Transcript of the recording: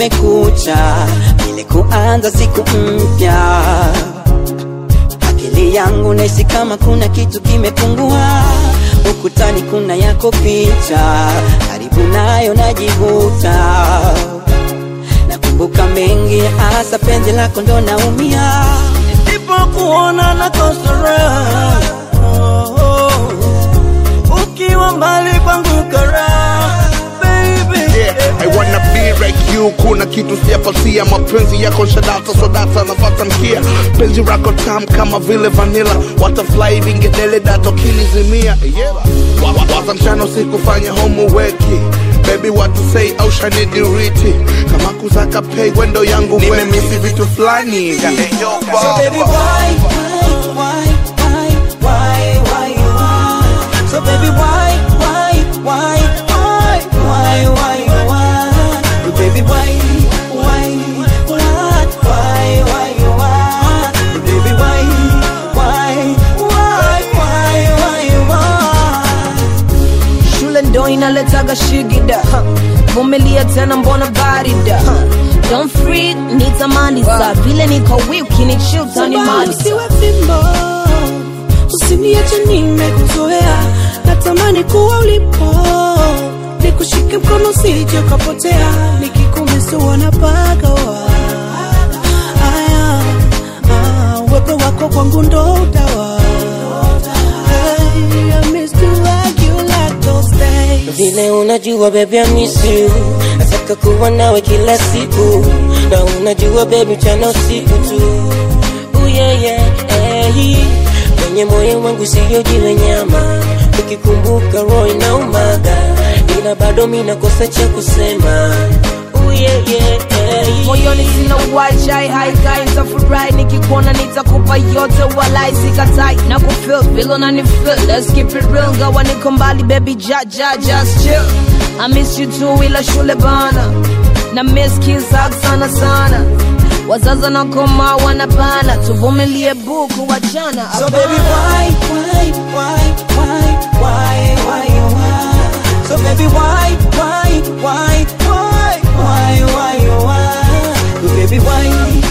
kumekucha, ile kuanza siku mpya. Akili yangu nahisi kama kuna kitu kimepungua, ukutani kuna yako picha, karibu nayo najivuta. Nakumbuka mengi, hasa penzi lako ndo naumia, Nisipokuona nakosa raha. Oh, oh. Ukiwa mbali kwangu karaha, baby. Yeah, I wanna be like you. Kuna kitu sijapatia, mapenzi yako shadata sodata nafata mkia, penzi rako tam kama vile vanilla, watafly vingedele dato kinizimia. Yeah. Wa- wa- Waza mchana usiku fanya homework Baby what to say au shani diriti kama kuzaka pay wendo yangu nimemisi vitu fulani So baby, why, why, why, why, why, why you want? So baby, why, why, why, why, why, why you want? So baby, why, why, what, why, why you want? So baby, why, why, why, why, why you want? shule ndo inaletaga shigida huh. vumilia tena mbona barida huh. don't freak nitamaliza vile niko wiki ni chill tani Samba maliza usiwe fimbo, usiniache nimekuzoea, natamani kuwa ulipo, nikushike mkono usije ukapotea, nikikumisi wanapagawa aya, ah, uwepo wako kwangu ndo utawa Hey, I miss to hug you like those days. vile unajua baby I miss you nataka kuwa nawe kila siku na unajua baby mchana usiku tu Ooh, yeah, yeah, hey. kwenye moyo wangu siyo jiwe nyama ukikumbuka roho inaumaga ila bado mi nakosa cha kusema Ooh, yeah, yeah, hey. moyoni sina uwajai haikai nitafurahi nikikuona nitakupa yote walai sikatai na kufil vile unanifil let's keep it real gawa niko mbali baby ja ja just chill I miss you too ila shule bana na miss kiss hug sana sana wazaza na koma wanabana tuvumilie buku wachana So baby, why, why, why, why, why, why you want? So baby, why, why, why, why, why, why you want? So baby, why,